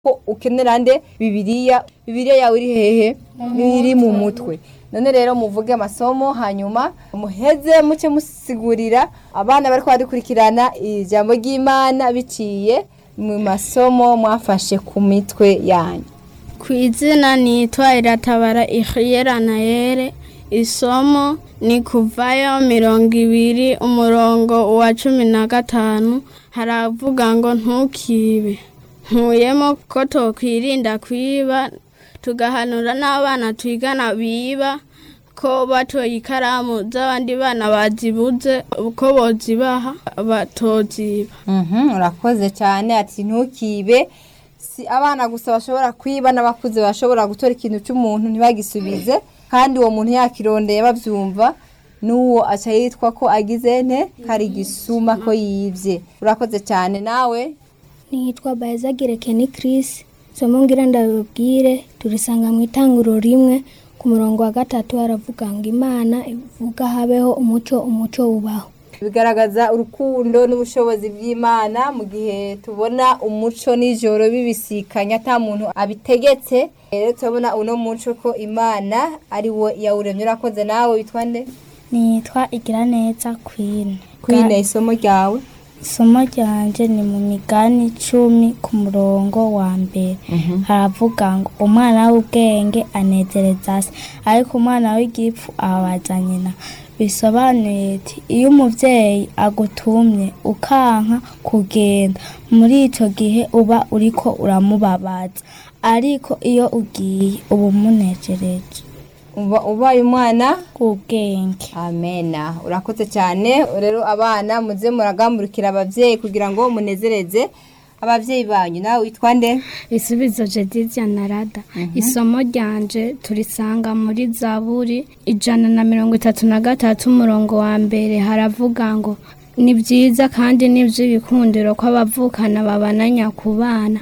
ko ukenera nde bibiriya bibiriya yawe iri hehe iri mu mutwe none rero muvuge amasomo hanyuma muheze muce musigurira abana bari kubadukurikirana ijambo ry'imana biciye mu masomo mwafashe ku mitwe yanyu ku izina nitwa iratabara ihiyera na yere isomo ni kuvayo mirongo ibiri umurongo wa cumi na gatanu haravuga ngo ntukibe nkuyemo ko tokwirinda kwiba tugahanura n'abana twigana biba ko batoye ikaramu z'abandi bana bazibuze uko bozibaha batoziba Mhm, urakoze cyane ati ntukibe si abana gusa bashobora kwiba n'abakuze bashobora gutora ikintu cy'umuntu ntibagisubize kandi uwo muntu yakirondeye babyumva n'uwo aca yitwa ko agize nte kari gisuma ko yibye urakoze cyane nawe nitwa bayizagire keni kirisi somo ngira ndabibwire turisanga mu itanguro rimwe ku murongo wa gatatu haravuga ngo imana ivuga habeho umuco umuco wubaho bigaragaza urukundo n'ubushobozi bw'imana mu gihe tubona umuco nijoro bibisikanya ata muntu abitegetse rero turabona uno muco ko imana ari wo yawuremye urakoze nawe witwa nde nitwa igira neza kwine kwine isomo ryawe isomo ryanje ni mu migani icumi ku murongo wa mbere haravuga ngo umwana w'ubwenge anezereza se ariko umwana w'igipfu ababaza nyina bisobanuye ati iyo umubyeyi agutumye ukanka kugenda muri icyo gihe uba uriko uramubabaza ariko iyo ugiye uba umunejereje uba ubaye umwana w'ubwenge amena urakoze cyane rero abana muze muragamburikira ababyeyi kugira ngo munezereze ababyeyi banyu nawe witwa nde isubizo jedizia na rada isomo ryanje turisanga muri zaburi ijana na mirongo itatu na gatatu umurongo wa mbere haravuga ngo ni byiza kandi ni iby'ibikundiro ko abavukana babananya ku bana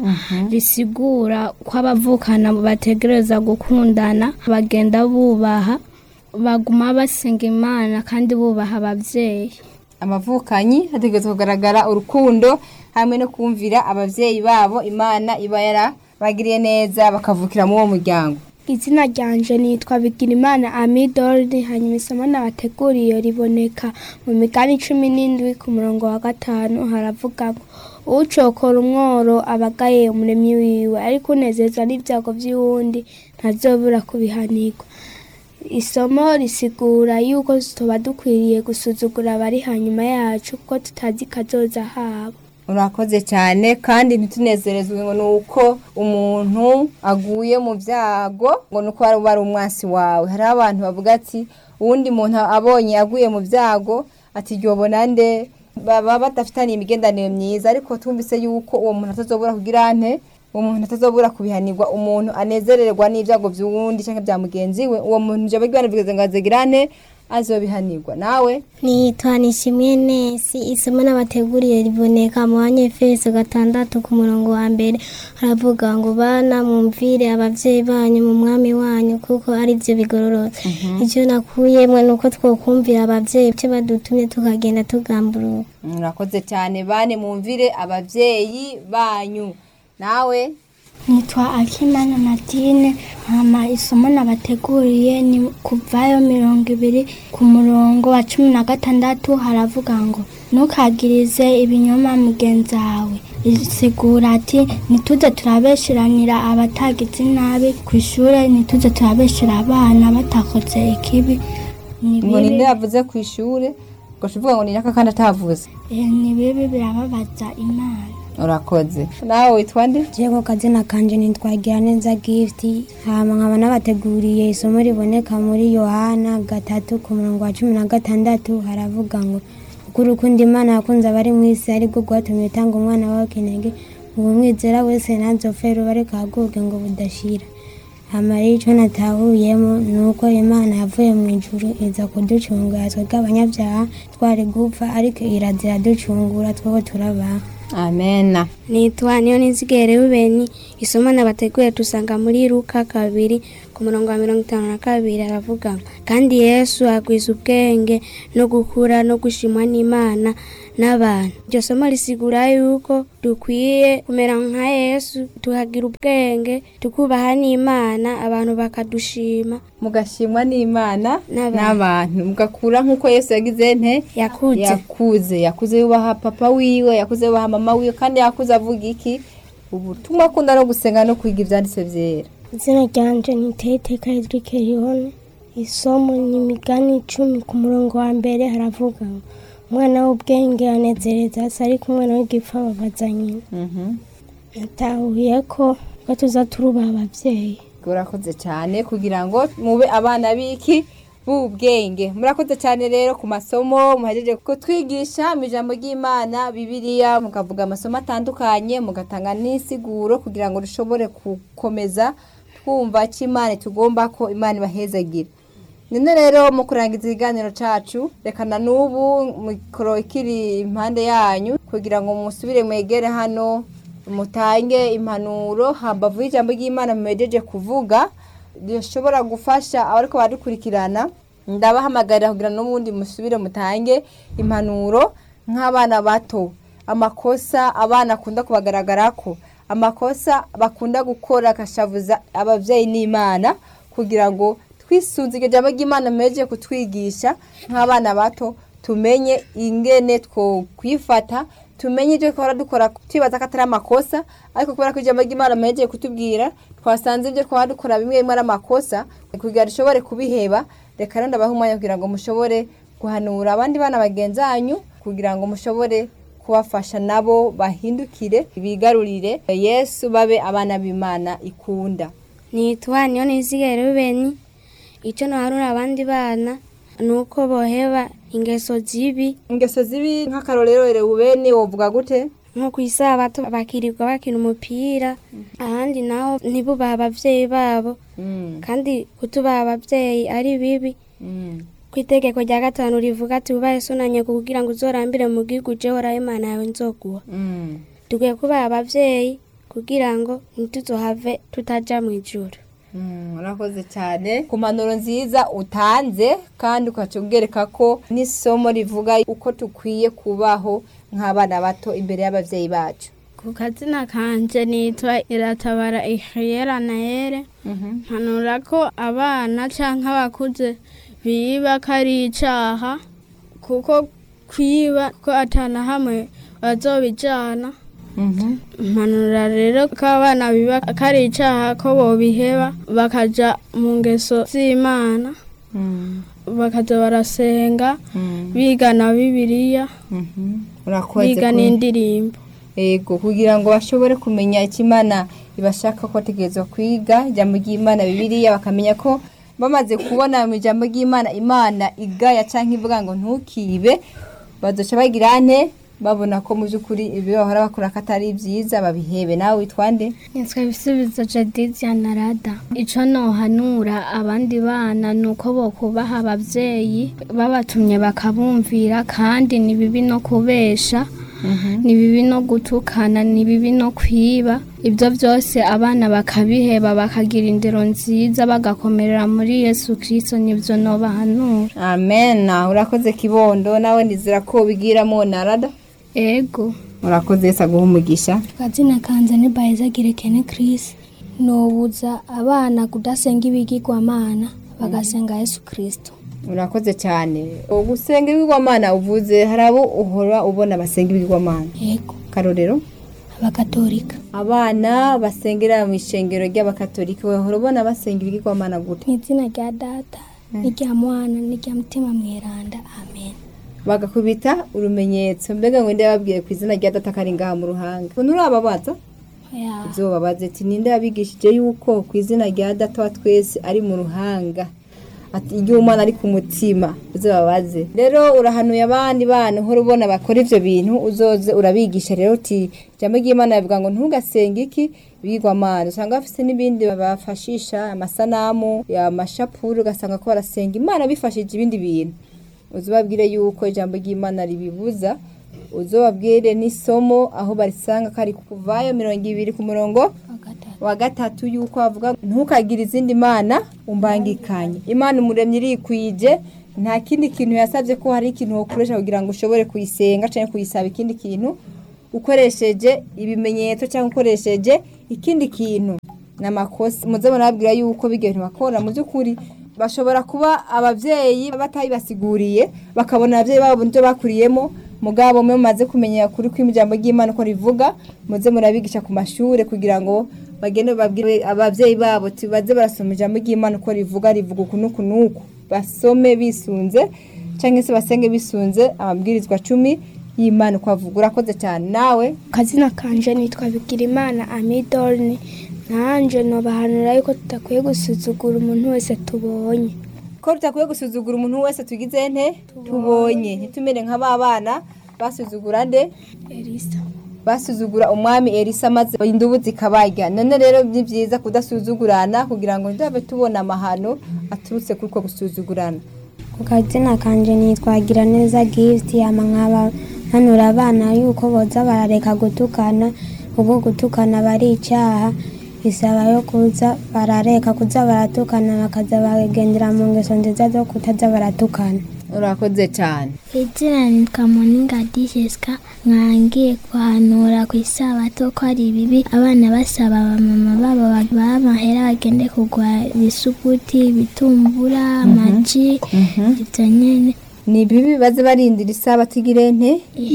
bisigura ko abavukana bategereza gukundana bagenda bubaha baguma basenga imana kandi bubaha ababyeyi amavukanyi hategerezwa kugaragara urukundo hamwe no kumvira ababyeyi babo imana iba yarabagiriye neza bakavukira muri uwo muryango izina ryanje nitwa bigirimana amidordi hanyuma isomo nabateguriye riboneka mu migani cumi n'indwi ku murongo wa gatanu haravuga ngo ucokora umworo abagaye umuremyi wiwe ariko unezezwa n'ibyago by'uwundi ntazobura kubihanirwa isomo risigura yuko tuba dukwiriye gusuzugura abari hanyuma yacu kuko tutazi kazoza habo urakoze cyane kandi ntitunezerezwe ngo ni uko umuntu aguye mu byago ngo ni uko wari ari umwansi wawe hariho abantu bavuga ati uwundi muntu abonye aguye mu byago ati ryobona nde baba badafitaniye imigendanire myiza ariko tumvise yuko uwo muntu atazobura kugira nte uwo muntu atazobura kubihanirwa umuntu anezererwa n'ibyago by'uwundi cyangwa bya mugenzi we uwo muntu ijambo ry'imana bivuze ngo azegira nte azobihanirwa nawe nitwa nishimwe nesi isomo n'abateguriye riboneka mu banyefeso gatandatu ku murongo wa mbere haravuga ngo bana mwumvire ababyeyi banyu mu mwami wanyu kuko ari byo bigororotse icyo nakuyemo ni uko twokumvira ababyeyi byo badutumye tukagenda tugamburuka murakoze cyane bane mwumvire ababyeyi banyu nawe nitwa akimana nadine hama isomo nabateguriye ni kuvayo mirongo ibiri ku murongo wa cumi na gatandatu haravuga ngo ntukagirize ibinyoma mugenzi wawe risigura ati ntituze turabesheranira abatagize nabi ku ishuri ntituze turabeshera abana batakoze ikibi ni ngo ninde bibi yavuze ku ishuri ngo uvuga ngo ni naka kandi atavuze eh, ni bibi birababaza imana urakoze nawe witwa nde jego kazina kanje nitwagira neza gift hama nkaba nabateguriye isomo riboneka muri yohana gatatu ku murongo wa cumi na gatandatu haravuga ngo kuko urukundo imana yakunze abari mu isi aribwo rwatumye itanga umwana wawe kinege ngo umwizera wese ntazopfe rubare kaguke ngo budashira hama rero ico natahuyemo ni uko imana yavuye mu ijuru iza kuducungura twebwe abanyabyaha twari gupfa ariko irazira ducungura twebwe turabaha amena nitwa niyo nizigere rubeni isomo nabateguye dusanga muri ruka kabiri ku ku murongo wa mirongo itanu na kabiri aravuga ngo kandi yesu agwiza ubwenge no gukura no gushimwa n'imana n'abantu iryo somo risigura yuko dukwiye kumera nka yesu tukagira ubwenge tukubaha n'imana abantu bakadushima mugashimwa n'imana N'abantu. n'abantu mugakura nk'uko yesu yagize nte yakuze yakuze yakuze yubaha papa wiwe yakuze yubaha mama wiwe kandi yakuze avuga iki ubutumwa akunda no gusenga no kwiga ibyanditse byera izina ryanje ni teteka edrike rihone isomo ni imigani icumi ku murongo wa mbere haravuga ngo umwana w'ubwenge anezereza se ariko umwana w'igipfa babaza nyina natahuye ko ko tuza turubaha ababyeyi urakoze cyane kugira ngo mube abana b'iki b'ubwenge murakoze cyane rero ku masomo muhejeje kutwigisha mu ijambo ry'imana bibiliya mukavuga amasomo atandukanye mugatanga n'isiguro kugira ngo dushobore gukomeza twumva ko imana tugomba ko imana ibahezagira none rero mu kurangiza ikiganiro cyacu rekana n'ubu mikoro ikiri impande yanyu kugira ngo musubire mwegere hano mutange impanuro hambavu y'ijambo ry'imana mumejeje kuvuga rishobora gufasha abariko badukurikirana ndabahamagarira kugira n'ubundi musubire mutange impanuro nk'abana bato amakosa abana akunda kubagaragarako amakosa bakunda gukora agashavuza ababyeyi n'imana kugira ngo twisunze iryo jambo ry'imana mumejeje kutwigisha nk'abana bato tumenye ingene two kwifata tumenye ibyo twara dukora twibaza ko atari amakosa ariko kubera ko ijambo ry'imana muhejeje kutubwira twasanze ibyo twaba dukora bimwe bimwe ari amakosa kugira ngo dushobore kubiheba reka rero ndabaha umwanya kugira ngo mushobore guhanura abandi bana bagenzi banyu kugira ngo mushobore kubafasha nabo bahindukire bigarurire yesu babe abana b'imana ikunda nitwa niyo nizigere rubeni icyo naharura abandi bana ni uko boheba ingeso zibi ingeso zibi nk'akarorero rewubeni wovuga gute nko ku isabato bakirirwa bakina umupira ahandi naho ntibubahe ababyeyi babo kandi kutubaha ababyeyi ari bibi ku itegeko rya gatanu rivuga ati wubahe so na nyoko kugira ngo uzorambire mu gihugu uje horaho imana yawe nzoguha dukwiye kubaha ababyeyi kugira ngo ntituzohave tutaja mu ijuru urakoze cyane ku mpanuro nziza utanze kandi ukaca ubwereka ko n'isomo rivuga uko dukwiye kubaho nk'abana bato imbere y'ababyeyi bacu ku kazina kanje nitwa iratabara ihiyera na yere mpanura ko abana cyangwa abakuze biba ko ari icyaha kuko kwiba ko atana hamwe bazobijana mpanura rero ko abana biba ko ari icyaha ko bobiheba bakaja mu ngeso z'imana bakaza barasenga biga na bibiliya urakoze biga ku- n'indirimbo Ego kugira ngo bashobore kumenya icyo Imana ibashaka ko bategerezwa kwiga ijambo ry'Imana Bibiliya bakamenya ko bamaze kubona mu ijambo ry'Imana Imana igaya cyangwa ivuga ngo ntukibe bazoca bagira ane babona ko mu by'ukuri ibyo bahora bakora ko atari byiza babihebe nawe witwa nde nitwa ibisubizo jadizia na rada icyo nohanura abandi bana ni uko bokubaha ababyeyi babatumye bakabumvira kandi ni bibi no kubesha ni bibi no gutukana ni bibi no kwiba ibyo byose abana bakabiheba bakagira indero nziza bagakomerera muri yesu kirisito nibyo nobahanura amen urakoze kibondo nawe nizera ko bigiramo narada ego urakoze Yesu aguha umugisha akazina kanze ni bayizagire kene kirisi nobuza abana kudasenga ibigirwamana bagasenga yesu kirisito urakoze cyane gusenga ibigwamana uvuze hari abo uhora ubona basenga ibigwamana yego karorero abakatolika abana basengera mu ishengero ry'abakatolika wahora ubona basenga ibigirwamana gute mu izina rya data n'irya mwana n'irya mutima mweranda amen bagakubita urumenyetso mbega ngo nde yababwiye ku izina rya data kari ngaha mu ruhanga ukuntu urababaza Ya, ibyo babaze ati ninde yabigishije yuko ku izina rya data wa twese ari mu ruhanga ati igihe umwana ari ku mutima uzo babaze rero urahanuye abandi bana uhora ubona bakora ibyo bintu uzoze urabigisha rero uti ijambo ry'imana rivuga ngo ntugasenge iki bigwamana usanga bafite n'ibindi babafashisha amasanamu amashapuru ugasanga ko barasenga imana bifashije ibindi bintu uzababwire yuko ijambo ry'imana ribibuza uzababwire n'isomo aho barisanga kari kuvayo mirongo ibiri ku murongo wa gatatu wa gatatu yuko bavuga ntukagire izindi mana umbangikanye imana umuremyi irikwije nta kindi kintu yasabye ko hari ikintu wokoresha kugira ngo ushobore kuyisenga cyangwa kuyisaba ikindi kintu ukoresheje ibimenyetso cyangwa ukoresheje ikindi kintu ni amakosa muze murabwira yuko bigiye bakora mu by'ukuri bashobora kuba ababyeyi batabibasiguriye bakabona ababyeyi babo ibyo bakuriyemo mugabo mwe mumaze kumenya kuri kw'ijambo ry'imana uko rivuga muze murabigisha ku mashuri kugira ngo bagende babwire ababyeyi babo baze barasoma ijambo ry'imana uko rivuga rivuga uku n'uku n'uku basome bisunze cyangwa se basenge bisunze amabwirizwa cumi y'imana uko avuga urakoze cyane nawe akazina kanje nitwa bigirimana amidorni nanjye nubahanura yuko tudakwiye gusuzugura umuntu wese tubonye ko tutakwiye gusuzugura umuntu wese tugize nte tubonye ntitumere nka ba bana basuzugura nde elisa basuzugura umwami elisa maze indubu zikabarya none rero ni byiza kudasuzugurana kugira ngo ntitube tubona amahano aturutse kuri uko gusuzugurana ku kazina kanje nitwagira neza gifuti ama nkaba mpanura abana yuko boza barareka gutukana kuko gutukana bari icyaha bisaba yo kuza barareka kuza baratukana bakaza bagendera mu ngeso nziza zo kutaza baratukana urakoze cyane izina nitwa moninga dijeska mwangiye guhanura ku isabato ko ari bibi abana basaba abamama babo babaha amahera bagende kugura ibisuguti ibitumbura amaji ibyo nyine ni bibi baze barindira isabato igire nte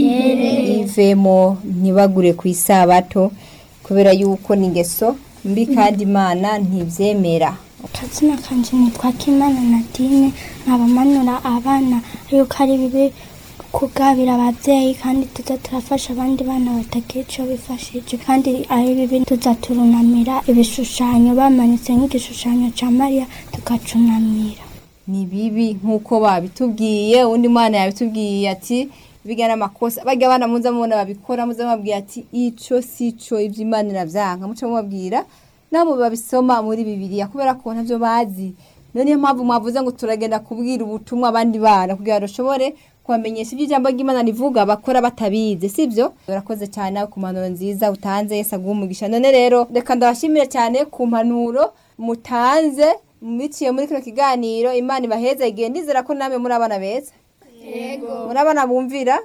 ivemo ntibagure ku isabato kubera yuko ni ingeso mbi kandi imana ntibyemera akazina kanje nitwa kimana nadine nkabamanura abana yuko ari bibi kugabira ababyeyi kandi tuza turafasha abandi bana batagira icyo bifashije kandi ari bibi tuza turunamira ibishushanyo bamanitse nk'igishushanyo cya mariya tukacunamira ni bibi nk'uko babitubwiye undi mwana yabitubwiye ati biga n'amakosa bajya abana muza mubona babikora muza mubabwira ati icyo si cyo ibyo imana irabyanka muca mubabwira nabo babisoma muri bibiliya kubera ko ntabyo bazi niyo mpamvu mwavuze ngo turagenda kubwira ubutumwa abandi bana kugira ngo bashobore kubamenyesha ibyo ijambo ry'imana rivuga bakora batabizi sibyo urakoze cyane ku mpanuro nziza utanze yesi aguha umugisha none rero reka ndabashimire cyane ku mpanuro mutanze biciye muri kino kiganiro imana ibaheza igihe ndizera ko namwe muri abana beza muri abana bumvira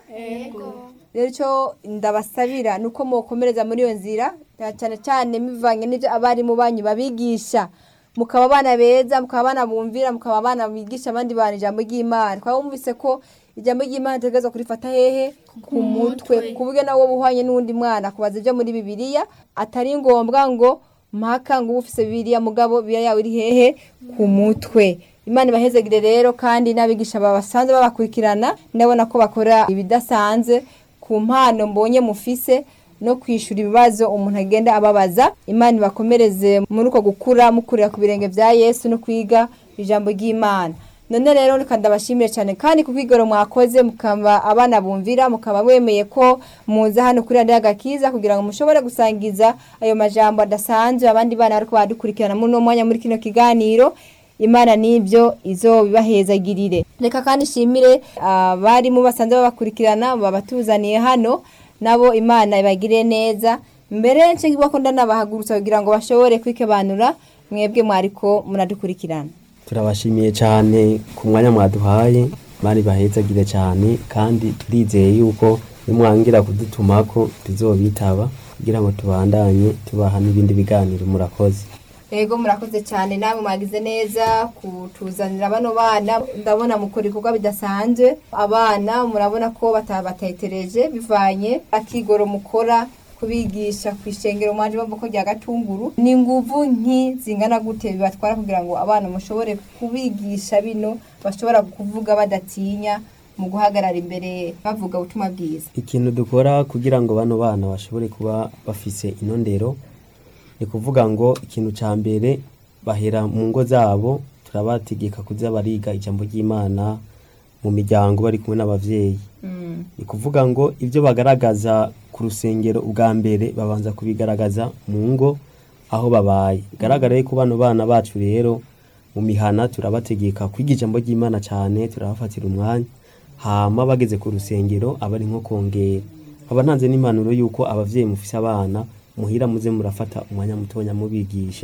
rero icyo ndabasabira ni uko mukomereza muri iyo nzira cyane cyane bivanye n'ibyo abarimu banyu babigisha mukaba abana beza mukaba abana bumvira mukaba abana bigisha abandi bantu ijambo ry'imana twaba wumvise ko ijambo ry'imana ritegereza kurifata hehe ku mutwe ku buryo nawe buhwanye n'undi mwana kubaza ibyo muri bibiliya atari ngombwa ngo mpaka ngo uba ufise bibiliya mugabo bibiliya yawe iri hehe ku mutwe imana ibahezegire rero kandi n'abigisha babasanzwe babakurikirana ndabona ko bakora ibidasanzwe ku mpano mbonye mufise no kwishyura ibibazo umuntu agenda ababaza imana ibakomereze muri uko gukura mukurira ku birenge bya yesu no kwiga ijambo ry'imana none rero reka ndabashimire cyane kandi ku kwigoro mwakoze mukaba abana bumvira mukaba wemeye ko muza hano kuri radiyo agakiza kugira ngo mushobore gusangiza ayo majambo adasanzwe abandi bana ariko badukurikirana muri uno mwanya muri kino kiganiro imana n'ibyo izo bibahezagirire reka kandi ishimire abarimu basanzwe babakurikirana babatuzaniye hano nabo imana ibagire neza mbere nshingwa ko ndanabahagurutsa kugira ngo bashobore kwikebanura mwebwe mwariko muradukurikirana turabashimiye cyane ku mwanya mwaduhaye bari bahezagire cyane kandi turizeye yuko nimwangira kudutuma ko tuzobitaba kugira ngo tubandanye tubaha n'ibindi biganiro murakoze Ego murakoze cyane namwe mwagize neza kutuzanira bano bana ndabona mukora ibikorwa bidasanzwe abana murabona ko batabatetereje bivanye akigoro mukora kubigisha ku ishengero mwanje bumva ko rya gatunguru ni nguvu nki zingana gute bibatwara kugira ngo abana mushobore kubigisha bino bashobora kuvuga badatinya mu guhagarara imbere bavuga ubutumwa bwiza ikintu dukora kugira ngo bano bana bashobore kuba bafise inondero ni kuvuga ngo ikintu cya mbere bahera mu ngo zabo turabategeka kuza bariga ijambo ry'imana mu miryango bari kumwe n'ababyeyi ni kuvuga ngo ibyo bagaragaza ku rusengero ubwa mbere babanza kubigaragaza mu ngo aho babaye bigaragara ko bano bana bacu rero mu mihana turabategeka kwiga ijambo ry'imana cyane turabafatira umwanya hama bageze ku rusengero aba ari nko kongera nkaba ntanze n'impanuro y'uko ababyeyi mufise abana muhira muze murafata umwanya mutonya mubigisha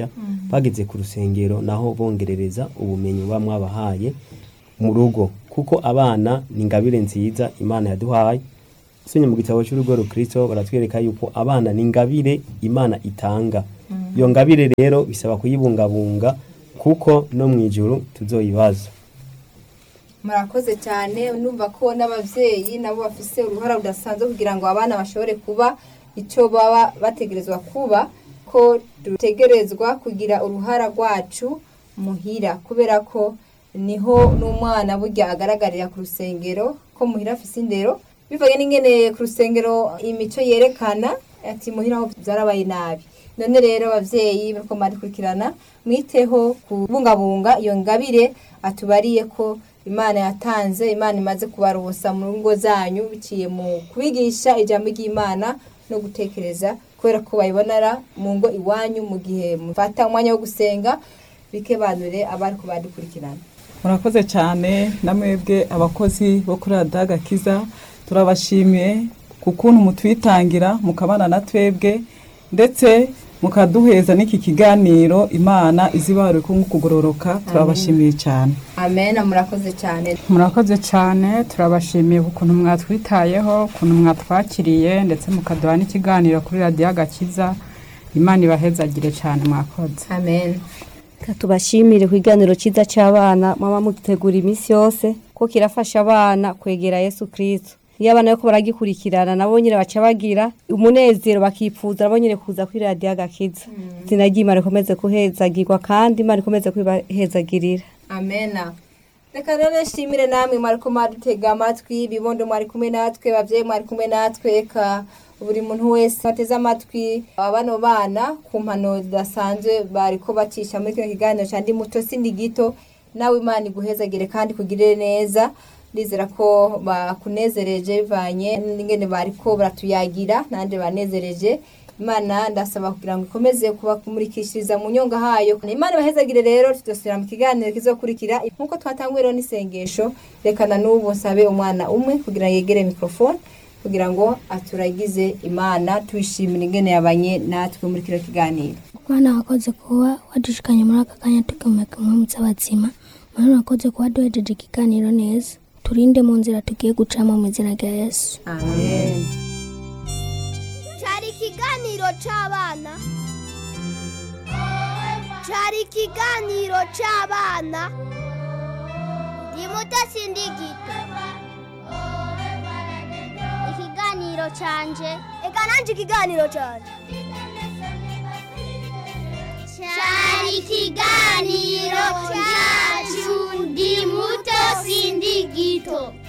bageze ku rusengero naho bongerereza ubumenyi buba mwabahaye mu rugo kuko abana ni ingabire nziza imana yaduhaye usomye mu gitabo cy'urugo rukristo baratwereka yuko abana ni ingabire imana itanga iyo ngabire rero bisaba kuyibungabunga kuko no mu ijuru tuzoyibaza murakoze cyane numva ko n'ababyeyi nabo bafise uruhara rudasanzwe kugira ngo abana bashobore kuba icyo baba bategerezwa kuba ko dutegerezwa kugira uruhara rwacu muhira kubera ko niho n'umwana burya agaragarira ku rusengero ko muhira afise indero bivanye n'ingene ku rusengero imico yerekana ati muhira aho byarabaye nabi none rero ababyeyi bariko barikurikirana mwiteho kubungabunga iyo ngabire atubariye ko imana yatanze imana imaze kubaronsa mu ngo zanyu biciye mu kubigisha ijambo ry'imana no gutekereza kubera ko bayibonera mu ngo iwanyu mu gihe mufata umwanya wo gusenga bikebanure abari kubadukurikirana murakoze cyane namwebwe abakozi bo kuri radagakiza turabashimiye ku kuntu mutwitangira mukabana na twebwe ndetse mukaduheza n'iki kiganiro imana izibare kugororoka turabashimiye cyane amen murakoze cyane murakoze cyane turabashimiye ukuntu mwatwitayeho ukuntu mwatwakiriye ndetse mukaduha n'ikiganiro kuri radiyo agakiza imana ibahezagire cyane mwakoze amen tubashimire ku kiganiro cyiza cy'abana mama mudutegura iminsi yose ko kirafasha abana kwegera yesu kirisito iyo abana bariko baragikurikirana nabo nyine baca bagira umunezero bakipfuza nabo nyine kuza kuri radiyo agakiza izina ry'imana rikomeze kuhezagirwa kandi imana ikomeze kubahezagirira amena reka rero nshimire namwe mwariko mwadutega amatwi bibondo mwari kumwe natwe abavyeyi mwari kumwe natwe eka buri muntu wese ateze amatwi abano bana ku mpano zidasanzwe bariko bacisha muri kino kiganiro ca ndi muto sindi gito nawe imana iguhezagire kandi kugirire neza ndizera ko bakunezereje bivanye n'ingene bariko baratuyagira nanje banezereje imana ndasaba kugira ngo ikomeze kubakumurikishiriza mu nyonga hayo imana ibahezagire rero tudasubira mu kiganiro kizokurikira nk'uko twatanguye rero n'isengesho rekana n'ubu nsabe umwana umwe kugira ngo yegere mikrofone kugira ngo aturagize imana tuyishimire ingene yabanye natwe muri kino kiganiro Bwana wakoze kuba wadushikanye muri aka kanya tukameka umwamutse abazima Bwana wakoze kuba duhejeje ikiganiro neza turinde mu nzira tugiye gucamo mu izina rya Yesu amen cyari ikiganiro cy'abana cyari ikiganiro cy'abana ndi muto sindi gito ikiganiro cyanje reka nanjye ikiganiro cyanje cyari ikiganiro cyacu ndi muto sindi gito